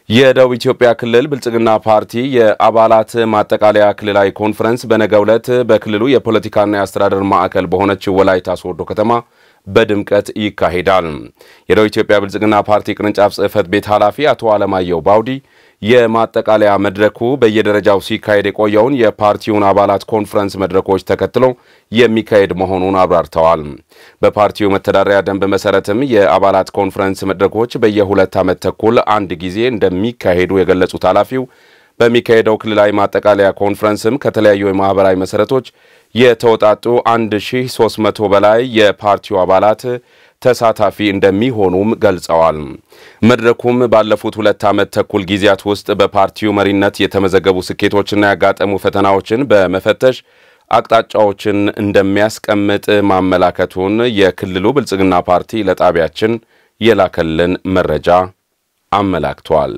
የደቡብ ኢትዮጵያ ክልል ብልጽግና ፓርቲ የአባላት ማጠቃለያ ክልላዊ ኮንፈረንስ በነገው ዕለት በክልሉ የፖለቲካና የአስተዳደር ማዕከል በሆነችው ወላይታ ሶዶ ከተማ በድምቀት ይካሄዳል። የደቡብ ኢትዮጵያ ብልጽግና ፓርቲ ቅርንጫፍ ጽሕፈት ቤት ኃላፊ አቶ አለማየሁ ባውዲ የማጠቃለያ መድረኩ በየደረጃው ሲካሄድ የቆየውን የፓርቲውን አባላት ኮንፈረንስ መድረኮች ተከትሎ የሚካሄድ መሆኑን አብራርተዋል። በፓርቲው መተዳደሪያ ደንብ መሰረትም የአባላት ኮንፈረንስ መድረኮች በየሁለት ዓመት ተኩል አንድ ጊዜ እንደሚካሄዱ የገለጹት ኃላፊው በሚካሄደው ክልላዊ ማጠቃለያ ኮንፈረንስም ከተለያዩ የማኅበራዊ መሠረቶች የተውጣጡ 1300 በላይ የፓርቲው አባላት ተሳታፊ እንደሚሆኑም ገልጸዋል። መድረኩም ባለፉት ሁለት ዓመት ተኩል ጊዜያት ውስጥ በፓርቲው መሪነት የተመዘገቡ ስኬቶችና ያጋጠሙ ፈተናዎችን በመፈተሽ አቅጣጫዎችን እንደሚያስቀምጥ ማመላከቱን የክልሉ ብልጽግና ፓርቲ ለጣቢያችን የላከልን መረጃ አመላክቷል።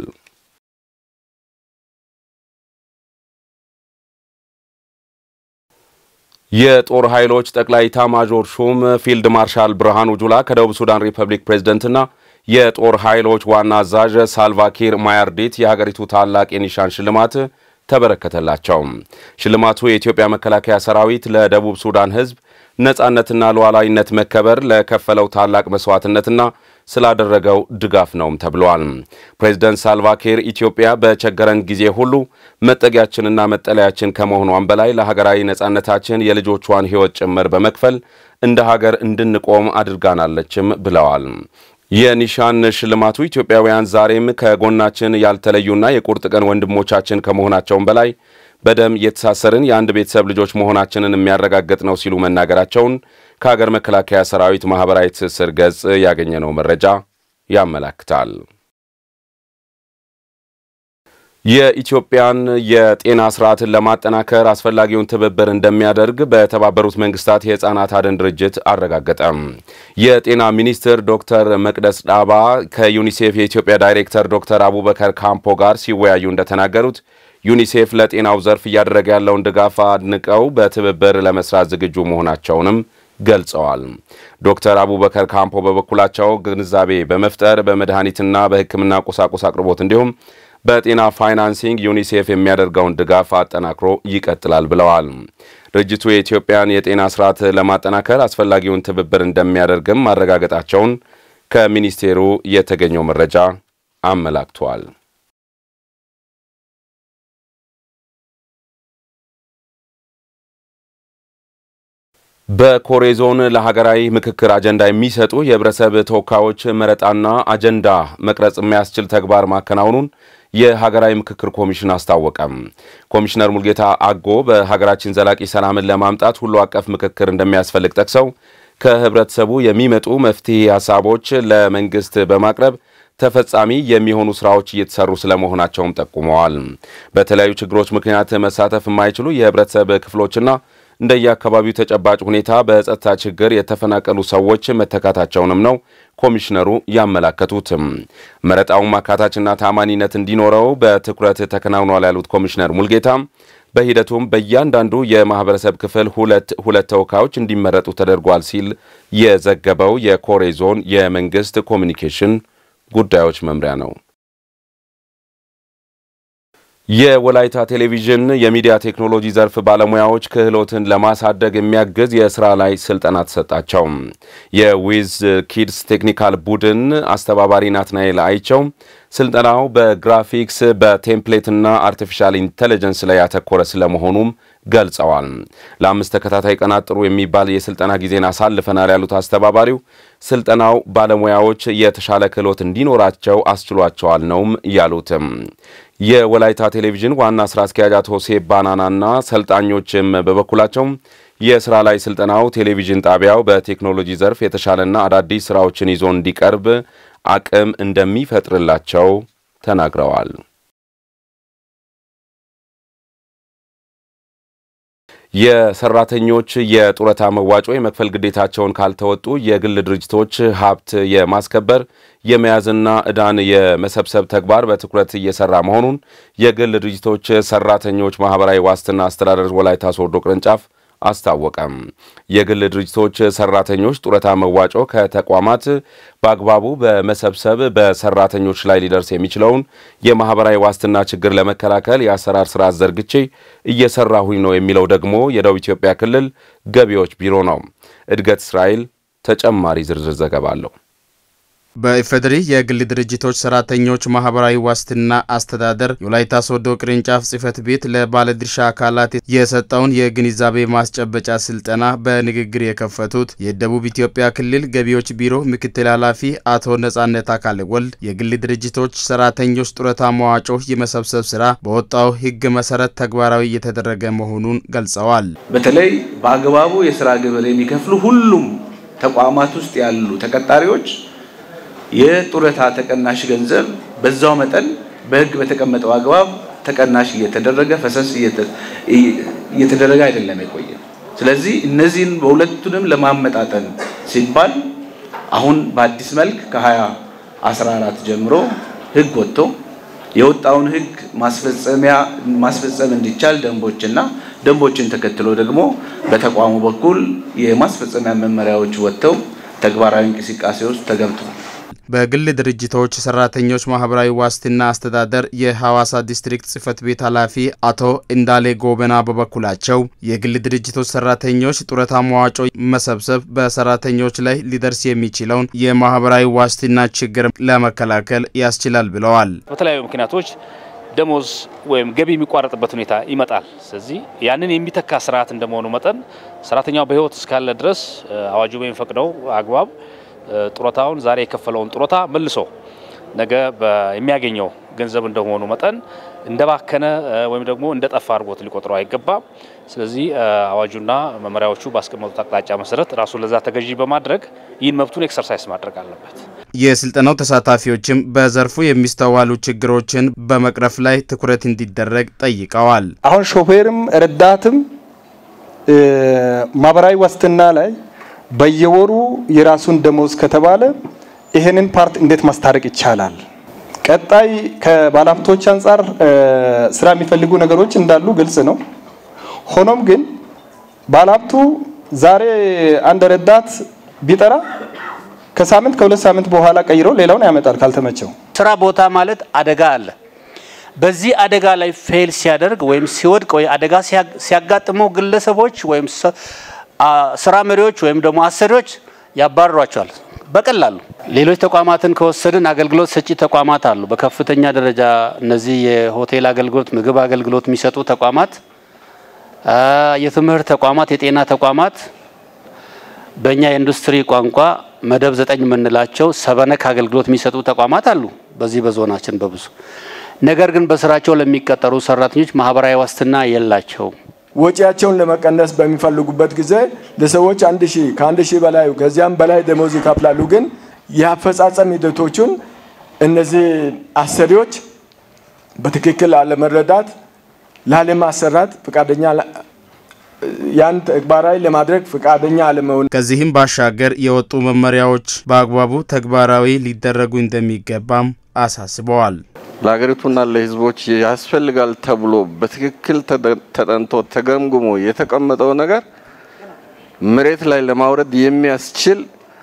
የጦር ኃይሎች ጠቅላይ ኢታማዦር ሹም ፊልድ ማርሻል ብርሃኑ ጁላ ከደቡብ ሱዳን ሪፐብሊክ ፕሬዝደንትና የጦር ኃይሎች ዋና አዛዥ ሳልቫኪር ማያርዲት የሀገሪቱ ታላቅ የኒሻን ሽልማት ተበረከተላቸው። ሽልማቱ የኢትዮጵያ መከላከያ ሰራዊት ለደቡብ ሱዳን ሕዝብ ነጻነትና ሉዓላዊነት መከበር ለከፈለው ታላቅ መስዋዕትነትና ስላደረገው ድጋፍ ነውም ተብሏል። ፕሬዚደንት ሳልቫኪር ኢትዮጵያ በቸገረን ጊዜ ሁሉ መጠጊያችንና መጠለያችን ከመሆኗን በላይ ለሀገራዊ ነጻነታችን የልጆቿን ሕይወት ጭምር በመክፈል እንደ ሀገር እንድንቆም አድርጋናለችም ብለዋል። የኒሻን ሽልማቱ ኢትዮጵያውያን ዛሬም ከጎናችን ያልተለዩና የቁርጥ ቀን ወንድሞቻችን ከመሆናቸውም በላይ በደም የተሳሰርን የአንድ ቤተሰብ ልጆች መሆናችንን የሚያረጋግጥ ነው ሲሉ መናገራቸውን ከሀገር መከላከያ ሰራዊት ማኅበራዊ ትስስር ገጽ ያገኘነው መረጃ ያመላክታል። የኢትዮጵያን የጤና ስርዓትን ለማጠናከር አስፈላጊውን ትብብር እንደሚያደርግ በተባበሩት መንግስታት የሕፃናት አድን ድርጅት አረጋገጠ። የጤና ሚኒስትር ዶክተር መቅደስ ዳባ ከዩኒሴፍ የኢትዮጵያ ዳይሬክተር ዶክተር አቡበከር ካምፖ ጋር ሲወያዩ እንደተናገሩት ዩኒሴፍ ለጤናው ዘርፍ እያደረገ ያለውን ድጋፍ አድንቀው በትብብር ለመስራት ዝግጁ መሆናቸውንም ገልጸዋል። ዶክተር አቡበከር ካምፖ በበኩላቸው ግንዛቤ በመፍጠር በመድኃኒትና በሕክምና ቁሳቁስ አቅርቦት እንዲሁም በጤና ፋይናንሲንግ ዩኒሴፍ የሚያደርገውን ድጋፍ አጠናክሮ ይቀጥላል ብለዋል። ድርጅቱ የኢትዮጵያን የጤና ስርዓት ለማጠናከር አስፈላጊውን ትብብር እንደሚያደርግም ማረጋገጣቸውን ከሚኒስቴሩ የተገኘው መረጃ አመላክቷል። በኮሬ ዞን ለሀገራዊ ምክክር አጀንዳ የሚሰጡ የህብረተሰብ ተወካዮች መረጣና አጀንዳ መቅረጽ የሚያስችል ተግባር ማከናወኑን የሀገራዊ ምክክር ኮሚሽን አስታወቀም። ኮሚሽነር ሙልጌታ አጎ በሀገራችን ዘላቂ ሰላምን ለማምጣት ሁሉ አቀፍ ምክክር እንደሚያስፈልግ ጠቅሰው ከህብረተሰቡ የሚመጡ መፍትሄ ሀሳቦች ለመንግስት በማቅረብ ተፈጻሚ የሚሆኑ ስራዎች እየተሰሩ ስለመሆናቸውም ጠቁመዋል። በተለያዩ ችግሮች ምክንያት መሳተፍ የማይችሉ የህብረተሰብ ክፍሎችና እንደየአካባቢው ተጨባጭ ሁኔታ በጸጥታ ችግር የተፈናቀሉ ሰዎች መተካታቸውንም ነው ኮሚሽነሩ ያመላከቱትም። መረጣውን ማካታችና ታማኒነት እንዲኖረው በትኩረት ተከናውኗል ያሉት ኮሚሽነር ሙልጌታ በሂደቱም በእያንዳንዱ የማህበረሰብ ክፍል ሁለት ሁለት ተወካዮች እንዲመረጡ ተደርጓል ሲል የዘገበው የኮሬ ዞን የመንግስት ኮሚኒኬሽን ጉዳዮች መምሪያ ነው። የወላይታ ቴሌቪዥን የሚዲያ ቴክኖሎጂ ዘርፍ ባለሙያዎች ክህሎትን ለማሳደግ የሚያግዝ የስራ ላይ ስልጠና ተሰጣቸው። የዊዝ ኪድስ ቴክኒካል ቡድን አስተባባሪ ናትናኤል አይቸው ስልጠናው በግራፊክስ በቴምፕሌትና አርቲፊሻል ኢንቴሊጀንስ ላይ ያተኮረ ስለመሆኑም ገልጸዋል። ለአምስት ተከታታይ ቀናት ጥሩ የሚባል የስልጠና ጊዜን አሳልፈናል ያሉት አስተባባሪው ስልጠናው ባለሙያዎች የተሻለ ክህሎት እንዲኖራቸው አስችሏቸዋል ነውም ያሉትም። የወላይታ ቴሌቪዥን ዋና ስራ አስኪያጅ አቶ ሴብ ባናናና ሰልጣኞችም በበኩላቸው የስራ ላይ ስልጠናው ቴሌቪዥን ጣቢያው በቴክኖሎጂ ዘርፍ የተሻለና አዳዲስ ስራዎችን ይዞ እንዲቀርብ አቅም እንደሚፈጥርላቸው ተናግረዋል። የሰራተኞች የጡረታ መዋጮ የመክፈል ግዴታቸውን ካልተወጡ የግል ድርጅቶች ሀብት የማስከበር የመያዝና ዕዳን የመሰብሰብ ተግባር በትኩረት እየሰራ መሆኑን የግል ድርጅቶች ሰራተኞች ማህበራዊ ዋስትና አስተዳደር ወላይታ ሶዶ ቅርንጫፍ አስታወቀም። የግል ድርጅቶች ሰራተኞች ጡረታ መዋጮ ከተቋማት በአግባቡ በመሰብሰብ በሰራተኞች ላይ ሊደርስ የሚችለውን የማህበራዊ ዋስትና ችግር ለመከላከል የአሰራር ስርዓት ዘርግቼ እየሰራሁኝ ነው የሚለው ደግሞ የደቡብ ኢትዮጵያ ክልል ገቢዎች ቢሮ ነው። እድገት እስራኤል ተጨማሪ ዝርዝር ዘገባ አለው። በኢፌዴሪ የግል ድርጅቶች ሰራተኞች ማህበራዊ ዋስትና አስተዳደር የወላይታ ሶዶ ቅርንጫፍ ጽህፈት ቤት ለባለድርሻ አካላት የሰጠውን የግንዛቤ ማስጨበጫ ስልጠና በንግግር የከፈቱት የደቡብ ኢትዮጵያ ክልል ገቢዎች ቢሮ ምክትል ኃላፊ አቶ ነጻነት አካለ ወልድ የግል ድርጅቶች ሰራተኞች ጡረታ መዋጮ የመሰብሰብ ስራ በወጣው ሕግ መሰረት ተግባራዊ እየተደረገ መሆኑን ገልጸዋል። በተለይ በአግባቡ የስራ ግብር የሚከፍሉ ሁሉም ተቋማት ውስጥ ያሉ ተቀጣሪዎች የጡረታ ተቀናሽ ገንዘብ በዛው መጠን በህግ በተቀመጠው አግባብ ተቀናሽ እየተደረገ ፈሰስ እየተደረገ አይደለም የቆየ። ስለዚህ እነዚህን በሁለቱንም ለማመጣጠን ሲባል አሁን በአዲስ መልክ ከ2014 ጀምሮ ህግ ወጥቶ የወጣውን ህግ ማስፈጸሚያ ማስፈጸም እንዲቻል ደንቦችና ደንቦችን ተከትሎ ደግሞ በተቋሙ በኩል የማስፈጸሚያ መመሪያዎች ወጥተው ተግባራዊ እንቅስቃሴ ውስጥ ተገብቷል። በግል ድርጅቶች ሰራተኞች ማህበራዊ ዋስትና አስተዳደር የሐዋሳ ዲስትሪክት ጽህፈት ቤት ኃላፊ አቶ እንዳሌ ጎበና በበኩላቸው የግል ድርጅቶች ሰራተኞች ጡረታ መዋጮ መሰብሰብ በሰራተኞች ላይ ሊደርስ የሚችለውን የማህበራዊ ዋስትና ችግር ለመከላከል ያስችላል ብለዋል። በተለያዩ ምክንያቶች ደሞዝ ወይም ገቢ የሚቋረጥበት ሁኔታ ይመጣል። ስለዚህ ያንን የሚተካ ስርዓት እንደመሆኑ መጠን ሰራተኛው በህይወት እስካለ ድረስ አዋጁ በሚፈቅደው አግባብ ጡረታውን ዛሬ የከፈለውን ጡረታ መልሶ ነገ የሚያገኘው ገንዘብ እንደመሆኑ መጠን እንደባከነ ወይም ደግሞ እንደጠፋ አድርጎት ሊቆጥረው አይገባም። ስለዚህ አዋጁና መመሪያዎቹ ባስቀመጡት አቅጣጫ መሰረት ራሱን ለዛ ተገዢ በማድረግ ይህን መብቱን ኤክሰርሳይዝ ማድረግ አለበት። የስልጠናው ተሳታፊዎችም በዘርፉ የሚስተዋሉ ችግሮችን በመቅረፍ ላይ ትኩረት እንዲደረግ ጠይቀዋል። አሁን ሾፌርም ረዳትም ማህበራዊ ዋስትና ላይ በየወሩ የራሱን ደሞዝ ከተባለ ይህንን ፓርት እንዴት ማስታረቅ ይቻላል? ቀጣይ ከባለሀብቶች አንጻር ስራ የሚፈልጉ ነገሮች እንዳሉ ግልጽ ነው። ሆኖም ግን ባለሀብቱ ዛሬ አንድ ረዳት ቢጠራ ከሳምንት ከሁለት ሳምንት በኋላ ቀይሮ ሌላውን ያመጣል ካልተመቸው። ስራ ቦታ ማለት አደጋ አለ። በዚህ አደጋ ላይ ፌል ሲያደርግ ወይም ሲወድቅ ወይ አደጋ ሲያጋጥመው ግለሰቦች ወይም ስራ መሪዎች ወይም ደግሞ አሰሪዎች ያባርሯቸዋል በቀላሉ። ሌሎች ተቋማትን ከወሰድን አገልግሎት ሰጪ ተቋማት አሉ። በከፍተኛ ደረጃ እነዚህ የሆቴል አገልግሎት፣ ምግብ አገልግሎት የሚሰጡ ተቋማት፣ የትምህርት ተቋማት፣ የጤና ተቋማት በእኛ የኢንዱስትሪ ቋንቋ መደብ ዘጠኝ የምንላቸው ሰበነክ አገልግሎት የሚሰጡ ተቋማት አሉ በዚህ በዞናችን በብዙ ነገር ግን በስራቸው ለሚቀጠሩ ሰራተኞች ማህበራዊ ዋስትና የላቸውም። ወጪያቸውን ለመቀነስ በሚፈልጉበት ጊዜ ለሰዎች አንድ ሺህ ከአንድ ሺህ በላይ ከዚያም በላይ ደሞዝ ይከፍላሉ። ግን የአፈጻጸም ሂደቶቹን እነዚህ አሰሪዎች በትክክል አለመረዳት፣ ላለማሰራት ፈቃደኛ ያን ተግባራዊ ለማድረግ ፈቃደኛ አለመሆን ከዚህም ባሻገር የወጡ መመሪያዎች በአግባቡ ተግባራዊ ሊደረጉ እንደሚገባም አሳስበዋል። ለሀገሪቱና ለሕዝቦች ያስፈልጋል ተብሎ በትክክል ተጠንቶ ተገምግሞ የተቀመጠው ነገር መሬት ላይ ለማውረድ የሚያስችል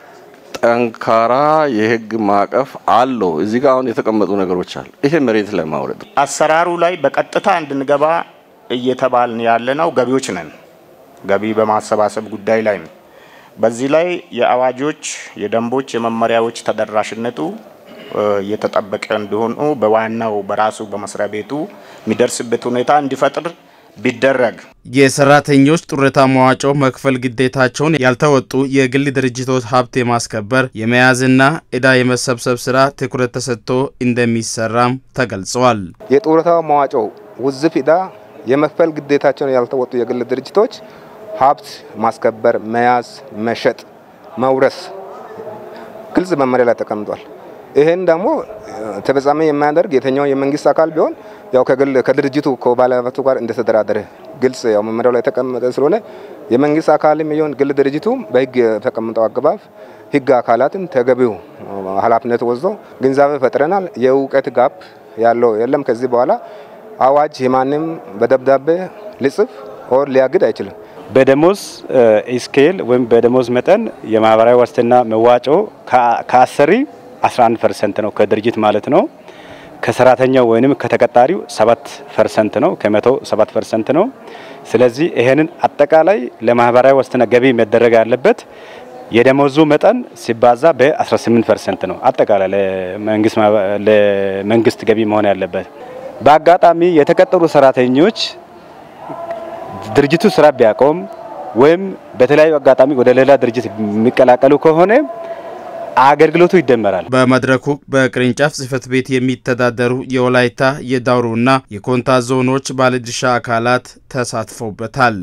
ጠንካራ የሕግ ማዕቀፍ አለው። እዚህ ጋር አሁን የተቀመጡ ነገሮች አሉ። ይሄ መሬት ላይ ማውረድ አሰራሩ ላይ በቀጥታ እንድንገባ እየተባልን ያለ ነው ገቢዎች ነን። ገቢ በማሰባሰብ ጉዳይ ላይ ነው። በዚህ ላይ የአዋጆች፣ የደንቦች፣ የመመሪያዎች ተደራሽነቱ እየተጠበቀ እንዲሆኑ በዋናው በራሱ በመስሪያ ቤቱ የሚደርስበት ሁኔታ እንዲፈጥር ቢደረግ የሰራተኞች ጡረታ መዋጮ መክፈል ግዴታቸውን ያልተወጡ የግል ድርጅቶች ሀብት የማስከበር የመያዝና ዕዳ የመሰብሰብ ስራ ትኩረት ተሰጥቶ እንደሚሰራም ተገልጸዋል። የጡረታ መዋጮ ውዝፍ ዕዳ የመክፈል ግዴታቸውን ያልተወጡ የግል ድርጅቶች ሀብት ማስከበር፣ መያዝ፣ መሸጥ፣ መውረስ ግልጽ መመሪያ ላይ ተቀምጧል። ይህን ደግሞ ተፈጻሚ የማያደርግ የትኛው የመንግስት አካል ቢሆን ያው ከግል ከድርጅቱ ከባለሀብቱ ጋር እንደተደራደረ ግልጽ ያው መመሪያው ላይ የተቀመጠ ስለሆነ የመንግስት አካልም ይሁን ግል ድርጅቱ በህግ የተቀመጠው አግባብ ህግ አካላትን ተገቢው ኃላፊነት ወስዶ ግንዛቤ ፈጥረናል። የእውቀት ጋፕ ያለው የለም። ከዚህ በኋላ አዋጅ የማንም በደብዳቤ ሊጽፍ ኦር ሊያግድ አይችልም። በደሞዝ ስኬል ወይም በደሞዝ መጠን የማህበራዊ ዋስትና መዋጮ ከአሰሪ 11 ፐርሰንት ነው፣ ከድርጅት ማለት ነው። ከሰራተኛው ወይንም ከተቀጣሪው 7 ፐርሰንት ነው፣ ከመቶ 7 ፐርሰንት ነው። ስለዚህ ይሄንን አጠቃላይ ለማህበራዊ ዋስትና ገቢ መደረግ ያለበት የደሞዙ መጠን ሲባዛ በ18 ፐርሰንት ነው። አጠቃላይ ለመንግስት ገቢ መሆን ያለበት። በአጋጣሚ የተቀጠሩ ሰራተኞች ድርጅቱ ስራ ቢያቆም ወይም በተለያዩ አጋጣሚ ወደ ሌላ ድርጅት የሚቀላቀሉ ከሆነ አገልግሎቱ ይደመራል። በመድረኩ በቅርንጫፍ ጽህፈት ቤት የሚተዳደሩ የወላይታ የዳውሮና የኮንታ ዞኖች ባለድርሻ አካላት ተሳትፈውበታል።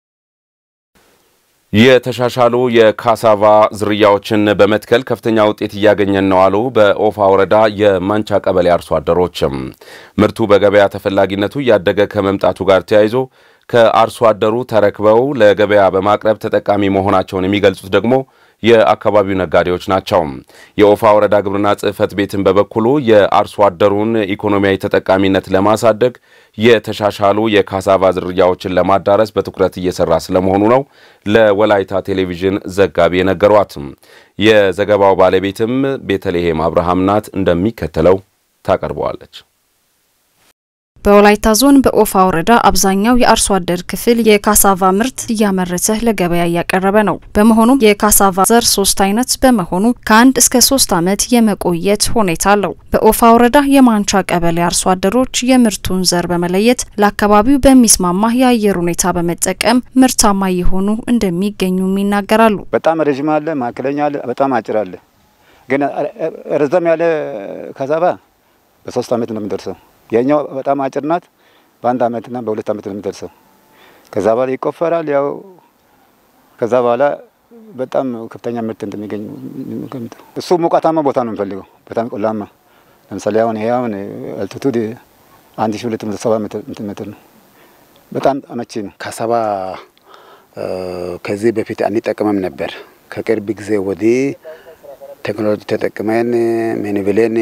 የተሻሻሉ የካሳቫ ዝርያዎችን በመትከል ከፍተኛ ውጤት እያገኘን ነው አሉ በኦፋ ወረዳ የማንቻ ቀበሌ አርሶ አደሮችም። ምርቱ በገበያ ተፈላጊነቱ እያደገ ከመምጣቱ ጋር ተያይዞ ከአርሶ አደሩ ተረክበው ለገበያ በማቅረብ ተጠቃሚ መሆናቸውን የሚገልጹት ደግሞ የአካባቢው ነጋዴዎች ናቸው። የኦፋ ወረዳ ግብርና ጽሕፈት ቤትን በበኩሉ የአርሶ አደሩን ኢኮኖሚያዊ ተጠቃሚነት ለማሳደግ የተሻሻሉ የካሳቫ ዝርያዎችን ለማዳረስ በትኩረት እየሰራ ስለመሆኑ ነው ለወላይታ ቴሌቪዥን ዘጋቢ የነገሯት። የዘገባው ባለቤትም ቤተልሔም አብርሃም ናት፣ እንደሚከተለው ታቀርበዋለች። በወላይታ ዞን በኦፋ ወረዳ አብዛኛው የአርሶ አደር ክፍል የካሳቫ ምርት እያመረተ ለገበያ እያቀረበ ነው። በመሆኑም የካሳቫ ዘር ሶስት አይነት በመሆኑ ከአንድ እስከ ሶስት ዓመት የመቆየት ሁኔታ አለው። በኦፋ ወረዳ የማንቻ ቀበሌ አርሶ አደሮች የምርቱን ዘር በመለየት ለአካባቢው በሚስማማ የአየር ሁኔታ በመጠቀም ምርታማ የሆኑ እንደሚገኙም ይናገራሉ። በጣም ረዥም አለ፣ ማዕከለኛ አለ፣ በጣም አጭር አለ። ግን ረዘም ያለ ካሳቫ በሶስት ዓመት ነው የሚደርሰው የኛው በጣም አጭር ናት። በአንድ አመትና በሁለት አመት ነው የምትደርሰው። ከዛ በኋላ ይቆፈራል። ያው ከዛ በኋላ በጣም ከፍተኛ ምርት እንደሚገኝ እሱ ሞቃታማ ቦታ ነው የሚፈልገው፣ በጣም ቆላማ። ለምሳሌ አሁን ይሄ አሁን አልቲቱድ አንድ ሺ ሁለት መቶ ሰባ ሜትር ነው። በጣም አመቺ ነው። ካሳባ ከዚህ በፊት አንጠቀምም ነበር። ከቅርብ ጊዜ ወዲህ ቴክኖሎጂ ተጠቅመን ምን ብለን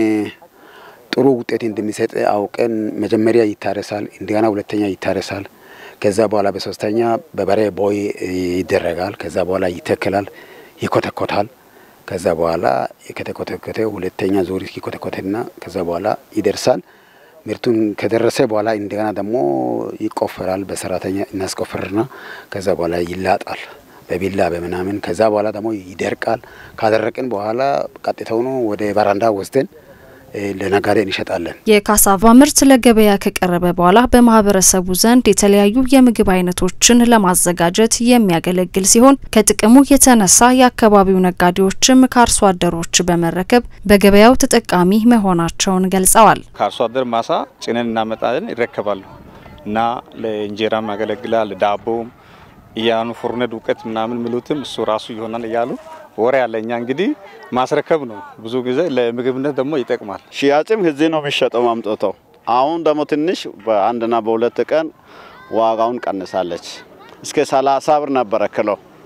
ጥሩ ውጤት እንደሚሰጥ አውቀን መጀመሪያ ይታረሳል፣ እንደገና ሁለተኛ ይታረሳል። ከዛ በኋላ በሶስተኛ በበሬ ቦይ ይደረጋል። ከዛ በኋላ ይተክላል፣ ይኮተኮታል። ከዛ በኋላ ከተኮተኮተ ሁለተኛ ዙር ይኮተኮትና ከዛ በኋላ ይደርሳል። ምርቱን ከደረሰ በኋላ እንደገና ደግሞ ይቆፈራል። በሰራተኛ እናስቆፍርና ከዛ በኋላ ይላጣል በቢላ በምናምን። ከዛ በኋላ ደግሞ ይደርቃል። ካደረቅን በኋላ ቀጥታውኑ ወደ በራንዳ ወስደን ለነጋዴ እንሸጣለን። የካሳቫ ምርት ለገበያ ከቀረበ በኋላ በማህበረሰቡ ዘንድ የተለያዩ የምግብ አይነቶችን ለማዘጋጀት የሚያገለግል ሲሆን ከጥቅሙ የተነሳ የአካባቢው ነጋዴዎችም ከአርሶ አደሮች በመረከብ በገበያው ተጠቃሚ መሆናቸውን ገልጸዋል። ከአርሶ አደር ማሳ ጭነን እናመጣለን፣ ይረከባሉ እና ለእንጀራም ያገለግላል፣ ዳቦም እያኑ ፉርነ ዱቄት ምናምን ሚሉትም እሱ ራሱ ይሆናል እያሉ ወሬ ያለ እኛ እንግዲህ ማስረከብ ነው። ብዙ ጊዜ ለምግብነት ደግሞ ይጠቅማል። ሽያጭም እዚህ ነው የሚሸጠው አምጥተው። አሁን ደግሞ ትንሽ በአንድና በሁለት ቀን ዋጋውን ቀንሳለች። እስከ ሰላሳ ብር ነበረ ኪሎ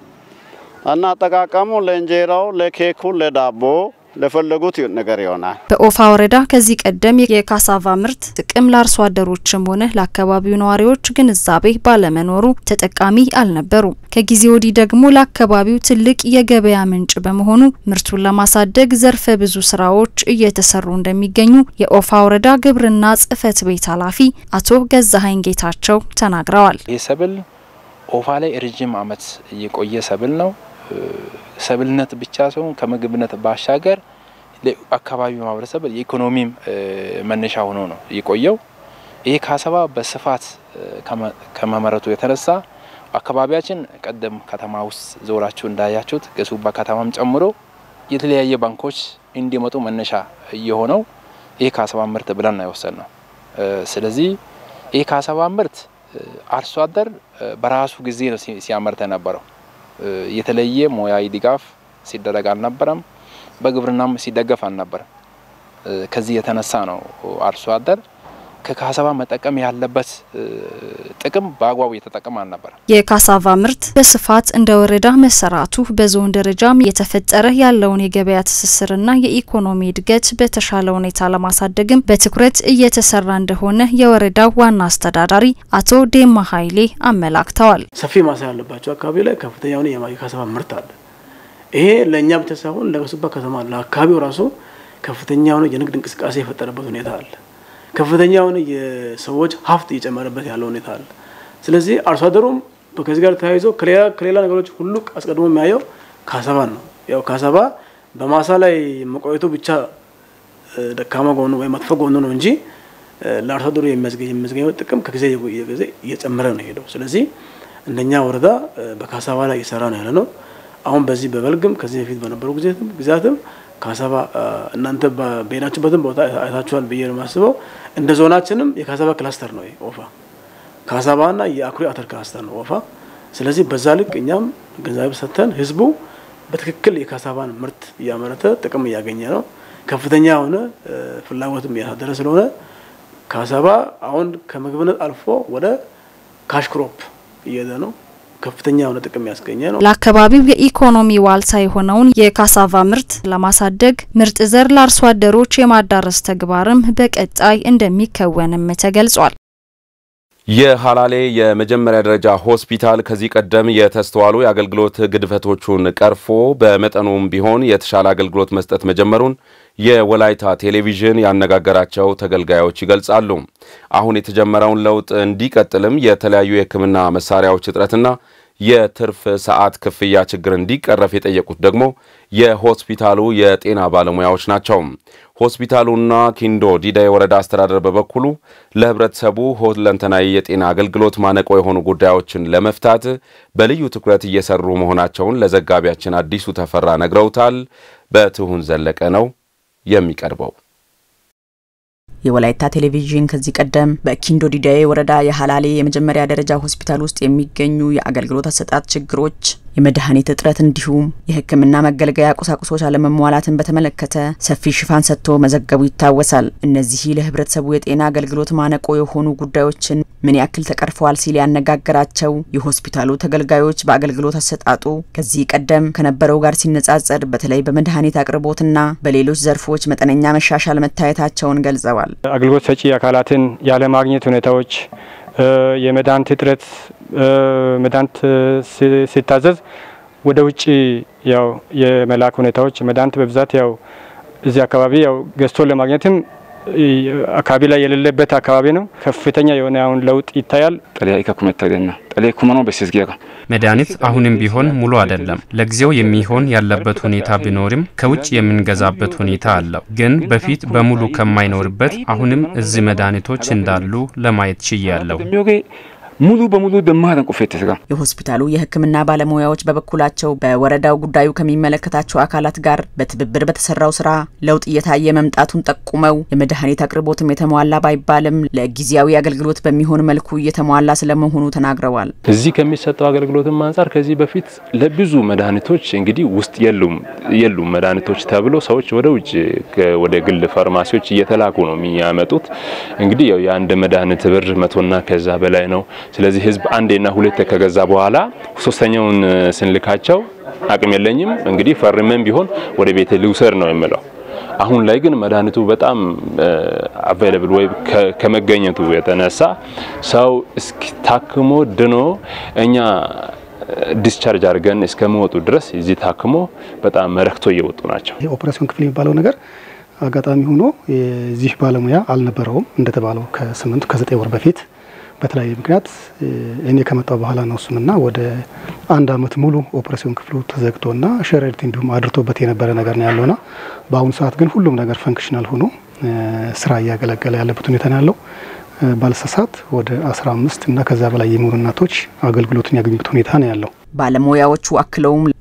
እና አጠቃቀሙ ለእንጀራው፣ ለኬኩ፣ ለዳቦ ለፈለጉት ነገር ይሆናል። በኦፋ ወረዳ ከዚህ ቀደም የካሳቫ ምርት ጥቅም ለአርሶ አደሮችም ሆነ ለአካባቢው ነዋሪዎች ግንዛቤ ባለመኖሩ ተጠቃሚ አልነበሩም። ከጊዜ ወዲህ ደግሞ ለአካባቢው ትልቅ የገበያ ምንጭ በመሆኑ ምርቱን ለማሳደግ ዘርፈ ብዙ ስራዎች እየተሰሩ እንደሚገኙ የኦፋ ወረዳ ግብርና ጽሕፈት ቤት ኃላፊ አቶ ገዛሀኝ ጌታቸው ተናግረዋል። ይህ ሰብል ኦፋ ላይ ረጅም ዓመት የቆየ ሰብል ነው። ሰብልነት ብቻ ሳይሆን ከምግብነት ባሻገር ለአካባቢው ማህበረሰብ የኢኮኖሚም መነሻ ሆኖ ነው የቆየው። ይህ ካሳቫ በስፋት ከመመረቱ የተነሳ አካባቢያችን ቀደም ከተማ ውስጥ ዞራችሁ እንዳያችሁት ገሱባ ከተማም ጨምሮ የተለያየ ባንኮች እንዲመጡ መነሻ የሆነው ይህ ካሳቫ ምርት ብለን ነው የወሰድነው። ስለዚህ ይህ ካሳቫ ምርት አርሶ አደር በራሱ ጊዜ ነው ሲያመርት የነበረው። የተለየ ሙያዊ ድጋፍ ሲደረግ አልነበረም። በግብርናም ሲደገፍ አልነበረም። ከዚህ የተነሳ ነው አርሶ አደር ከካሳቫ መጠቀም ያለበት ጥቅም በአግባቡ እየተጠቀም አልነበረ። የካሳቫ ምርት በስፋት እንደ ወረዳ መሰራቱ በዞን ደረጃም የተፈጠረ ያለውን የገበያ ትስስርና የኢኮኖሚ እድገት በተሻለ ሁኔታ ለማሳደግም በትኩረት እየተሰራ እንደሆነ የወረዳው ዋና አስተዳዳሪ አቶ ዴማ ኃይሌ አመላክተዋል። ሰፊ ማሳ ያለባቸው አካባቢ ላይ ከፍተኛ የሆነ የካሳቫ ምርት አለ። ይሄ ለእኛ ብቻ ሳይሆን ለሱባ ከተማ ለአካባቢው ራሱ ከፍተኛ የሆነ የንግድ እንቅስቃሴ የፈጠረበት ሁኔታ አለ። ከፍተኛ የሆነ የሰዎች ሀብት እየጨመረበት ያለው ሁኔታ አለ። ስለዚህ አርሶ አደሩም ከዚህ ጋር ተያይዞ ከሌላ ከሌላ ነገሮች ሁሉ አስቀድሞ የሚያየው ካሳባን ነው። ያው ካሳባ በማሳ ላይ መቆየቱ ብቻ ደካማ ጎኑ ወይም መጥፎ ጎኑ ነው እንጂ ለአርሶ አደሩ የሚያስገኘው ጥቅም ከጊዜ ጊዜ እየጨመረ ነው ሄደው። ስለዚህ እንደኛ ወረዳ በካሳባ ላይ እየሰራ ነው ያለ ነው። አሁን በዚህ በበልግም ከዚህ በፊት በነበሩ ጊዜያትም ካሳባ እናንተ በሄዳችሁበትም ቦታ አይታችኋል ብዬ ነው የማስበው። እንደ ዞናችንም የካሳባ ክላስተር ነው ኦፋ ካሳባና የአኩሪ አተር ክላስተር ነው ኦፋ። ስለዚህ በዛ ልክ እኛም ግንዛቤ ሰጥተን ህዝቡ በትክክል የካሳባን ምርት እያመረተ ጥቅም እያገኘ ነው። ከፍተኛ የሆነ ፍላጎትም እያሳደረ ስለሆነ ካሳባ አሁን ከምግብነት አልፎ ወደ ካሽ ክሮፕ እየሄደ ነው። ከፍተኛ የሆነ ጥቅም ያስገኘ ነው። ለአካባቢው የኢኮኖሚ ዋልታ የሆነውን የካሳቫ ምርት ለማሳደግ ምርጥ ዘር ለአርሶ አደሮች የማዳረስ ተግባርም በቀጣይ እንደሚከወንም ተገልጿል። የሀላሌ የመጀመሪያ ደረጃ ሆስፒታል ከዚህ ቀደም የተስተዋሉ የአገልግሎት ግድፈቶቹን ቀርፎ በመጠኑም ቢሆን የተሻለ አገልግሎት መስጠት መጀመሩን የወላይታ ቴሌቪዥን ያነጋገራቸው ተገልጋዮች ይገልጻሉ። አሁን የተጀመረውን ለውጥ እንዲቀጥልም የተለያዩ የሕክምና መሳሪያዎች እጥረትና የትርፍ ሰዓት ክፍያ ችግር እንዲቀረፍ የጠየቁት ደግሞ የሆስፒታሉ የጤና ባለሙያዎች ናቸው። ሆስፒታሉና ኪንዶ ዲዳ የወረዳ አስተዳደር በበኩሉ ለህብረተሰቡ ሁለንተናዊ የጤና አገልግሎት ማነቆ የሆኑ ጉዳዮችን ለመፍታት በልዩ ትኩረት እየሰሩ መሆናቸውን ለዘጋቢያችን አዲሱ ተፈራ ነግረውታል። በትሁን ዘለቀ ነው የሚቀርበው። የወላይታ ቴሌቪዥን ከዚህ ቀደም በኪንዶ ዲዳዬ ወረዳ የሀላሌ የመጀመሪያ ደረጃ ሆስፒታል ውስጥ የሚገኙ የአገልግሎት አሰጣጥ ችግሮች፣ የመድኃኒት እጥረት እንዲሁም የሕክምና መገልገያ ቁሳቁሶች አለመሟላትን በተመለከተ ሰፊ ሽፋን ሰጥቶ መዘገቡ ይታወሳል። እነዚህ ለህብረተሰቡ የጤና አገልግሎት ማነቆ የሆኑ ጉዳዮችን ምን ያክል ተቀርፈዋል ሲል ያነጋገራቸው የሆስፒታሉ ተገልጋዮች በአገልግሎት አሰጣጡ ከዚህ ቀደም ከነበረው ጋር ሲነጻጸር በተለይ በመድኃኒት አቅርቦትና በሌሎች ዘርፎች መጠነኛ መሻሻል መታየታቸውን ገልጸዋል። አገልግሎት ሰጪ አካላትን ያለማግኘት ሁኔታዎች፣ የመድኃኒት እጥረት፣ መድኃኒት ሲታዘዝ ወደ ውጭ ያው የመላክ ሁኔታዎች መድኃኒት በብዛት ያው እዚህ አካባቢ ያው ገዝቶ ለማግኘትም አካባቢ ላይ የሌለበት አካባቢ ነው። ከፍተኛ የሆነ አሁን ለውጥ ይታያል። ጠሊያ ኢካኩመ ተገና ጠሊያ ኩመኖ በሲስጊያ መድኃኒት አሁንም ቢሆን ሙሉ አይደለም። ለጊዜው የሚሆን ያለበት ሁኔታ ቢኖርም ከውጭ የምንገዛበት ሁኔታ አለው። ግን በፊት በሙሉ ከማይኖርበት አሁንም እዚህ መድኃኒቶች እንዳሉ ለማየት ችያለሁ። ሙሉ በሙሉ ደማረን ቁፌት ስጋ የሆስፒታሉ የሕክምና ባለሙያዎች በበኩላቸው በወረዳው ጉዳዩ ከሚመለከታቸው አካላት ጋር በትብብር በተሰራው ስራ ለውጥ እየታየ መምጣቱን ጠቁመው የመድኃኒት አቅርቦትም የተሟላ ባይባልም ለጊዜያዊ አገልግሎት በሚሆን መልኩ እየተሟላ ስለመሆኑ ተናግረዋል። እዚህ ከሚሰጠው አገልግሎትም አንጻር ከዚህ በፊት ለብዙ መድኃኒቶች እንግዲህ ውስጥ የሉም የሉም መድኃኒቶች ተብሎ ሰዎች ወደ ውጭ ወደ ግል ፋርማሲዎች እየተላኩ ነው የሚያመጡት። እንግዲህ ያው የአንድ መድኃኒት ብር መቶና ከዛ በላይ ነው። ስለዚህ ህዝብ አንዴና ሁለቴ ከገዛ በኋላ ሶስተኛውን ስንልካቸው አቅም የለኝም እንግዲህ ፈርመን ቢሆን ወደ ቤቴ ልውሰድ ነው የምለው። አሁን ላይ ግን መድኃኒቱ በጣም አቬይለብል ወይ ከመገኘቱ የተነሳ ሰው እስኪታክሞ ድኖ እኛ ዲስቻርጅ አድርገን እስከመወጡ ድረስ እዚህ ታክሞ በጣም ረክቶ እየወጡ ናቸው። ኦፕሬሽን ክፍል የሚባለው ነገር አጋጣሚ ሆኖ የዚህ ባለሙያ አልነበረውም እንደተባለው ከስምንት ከዘጠኝ ወር በፊት በተለያየ ምክንያት እኔ ከመጣው በኋላ ነው እሱምና ወደ አንድ አመት ሙሉ ኦፕሬሽን ክፍሉ ተዘግቶና ሸረሪት እንዲሁም አድርቶበት የነበረ ነገር ነው ያለውና በአሁኑ ሰዓት ግን ሁሉም ነገር ፈንክሽናል ሆኖ ስራ እያገለገለ ያለበት ሁኔታ ነው ያለው። ባለሳሳት ወደ 15 እና ከዛ በላይ የሚሆኑ እናቶች አገልግሎቱን ያገኙበት ሁኔታ ነው ያለው። ባለሙያዎቹ አክለውም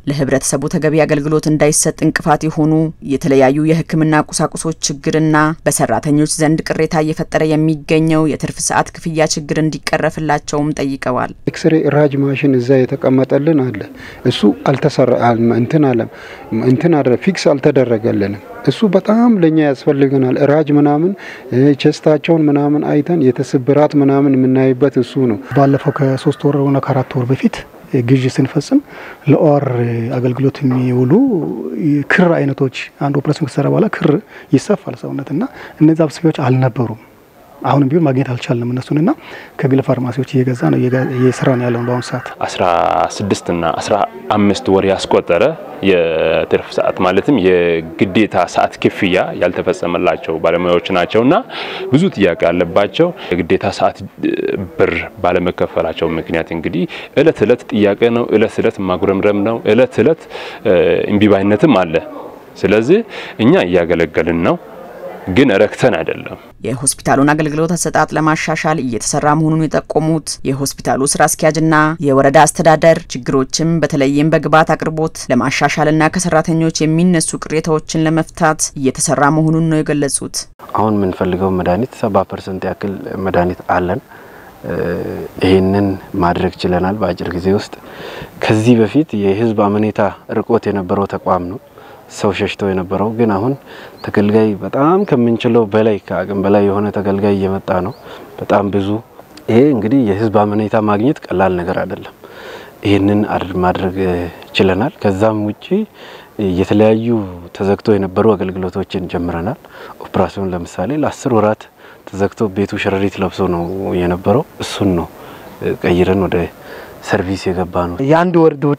ለህብረተሰቡ ተገቢ አገልግሎት እንዳይሰጥ እንቅፋት የሆኑ የተለያዩ የሕክምና ቁሳቁሶች ችግርና በሰራተኞች ዘንድ ቅሬታ እየፈጠረ የሚገኘው የትርፍ ሰዓት ክፍያ ችግር እንዲቀረፍላቸውም ጠይቀዋል። ኤክስሬ ራጅ ማሽን እዛ የተቀመጠልን አለ። እሱ አልተሰራ እንትን አለ እንትን አለ ፊክስ አልተደረገልንም። እሱ በጣም ለኛ ያስፈልገናል። ራጅ ምናምን ቸስታቸውን ምናምን አይተን የተስብራት ምናምን የምናይበት እሱ ነው። ባለፈው ከሶስት ወር ሆነ ከአራት ወር በፊት ግዥ ስንፈጽም ለኦር አገልግሎት የሚውሉ ክር አይነቶች አንድ ኦፕሬሽን ከተሰራ በኋላ ክር ይሰፋል ሰውነት እና እነዚህ አብስፊያዎች አልነበሩም። አሁንም ቢሆን ማግኘት አልቻልንም እነሱንና ከግል ፋርማሲዎች እየገዛ ነው እየሰራ ነው ያለውን በአሁኑ ሰዓት አስራ ስድስት እና አስራ አምስት ወር ያስቆጠረ የትርፍ ሰዓት ማለትም የግዴታ ሰዓት ክፍያ ያልተፈጸመላቸው ባለሙያዎች ናቸውና ብዙ ጥያቄ ያለባቸው የግዴታ ሰዓት ብር ባለመከፈላቸው ምክንያት እንግዲህ እለት እለት ጥያቄ ነው፣ እለት እለት ማጉረምረም ነው፣ እለት እለት እምቢባይነትም አለ። ስለዚህ እኛ እያገለገልን ነው ግን ረክተን አይደለም። የሆስፒታሉን አገልግሎት አሰጣጥ ለማሻሻል እየተሰራ መሆኑን የጠቆሙት የሆስፒታሉ ስራ አስኪያጅና የወረዳ አስተዳደር ችግሮችም በተለይም በግብዓት አቅርቦት ለማሻሻልና ከሰራተኞች የሚነሱ ቅሬታዎችን ለመፍታት እየተሰራ መሆኑን ነው የገለጹት። አሁን የምንፈልገው መድኃኒት ሰባ ፐርሰንት ያክል መድኃኒት አለን። ይህንን ማድረግ ችለናል በአጭር ጊዜ ውስጥ። ከዚህ በፊት የህዝብ አመኔታ ርቆት የነበረው ተቋም ነው ሰው ሸሽተው የነበረው ግን አሁን ተገልጋይ በጣም ከምንችለው በላይ ከአቅም በላይ የሆነ ተገልጋይ እየመጣ ነው። በጣም ብዙ ይሄ እንግዲህ የህዝብ አመኔታ ማግኘት ቀላል ነገር አይደለም። ይህንን ማድረግ ችለናል። ከዛም ውጪ የተለያዩ ተዘግቶ የነበሩ አገልግሎቶችን ጀምረናል። ኦፕራሲዮን ለምሳሌ ለአስር ወራት ተዘግቶ ቤቱ ሸረሪት ለብሶ ነው የነበረው። እሱን ነው ቀይረን ወደ ሰርቪስ የገባ ነው። የአንድ ወር ዱቲ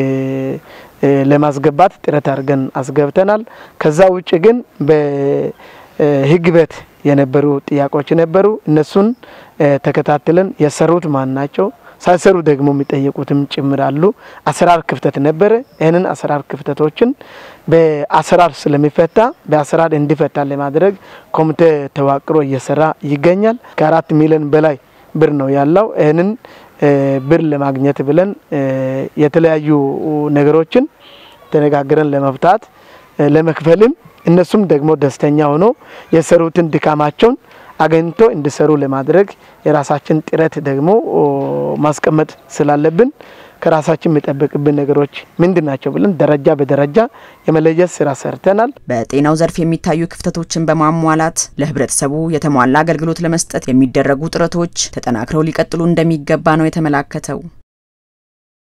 ለማስገባት ጥረት አድርገን አስገብተናል። ከዛ ውጭ ግን በህግ ቤት የነበሩ ጥያቄዎች ነበሩ። እነሱን ተከታትለን የሰሩት ማን ናቸው፣ ሳይሰሩ ደግሞ የሚጠየቁትም ጭምር አሉ። አሰራር ክፍተት ነበረ። ይህንን አሰራር ክፍተቶችን በአሰራር ስለሚፈታ በአሰራር እንዲፈታ ለማድረግ ኮሚቴ ተዋቅሮ እየሰራ ይገኛል። ከአራት ሚሊዮን በላይ ብር ነው ያለው። ይህንን ብር ለማግኘት ብለን የተለያዩ ነገሮችን ተነጋግረን ለመፍታት ለመክፈልም እነሱም ደግሞ ደስተኛ ሆኖ የሰሩትን ድካማቸውን አገኝቶ እንዲሰሩ ለማድረግ የራሳችን ጥረት ደግሞ ማስቀመጥ ስላለብን ከራሳችን የሚጠበቅብን ነገሮች ምንድን ናቸው ብለን ደረጃ በደረጃ የመለየት ስራ ሰርተናል። በጤናው ዘርፍ የሚታዩ ክፍተቶችን በማሟላት ለህብረተሰቡ የተሟላ አገልግሎት ለመስጠት የሚደረጉ ጥረቶች ተጠናክረው ሊቀጥሉ እንደሚገባ ነው የተመላከተው።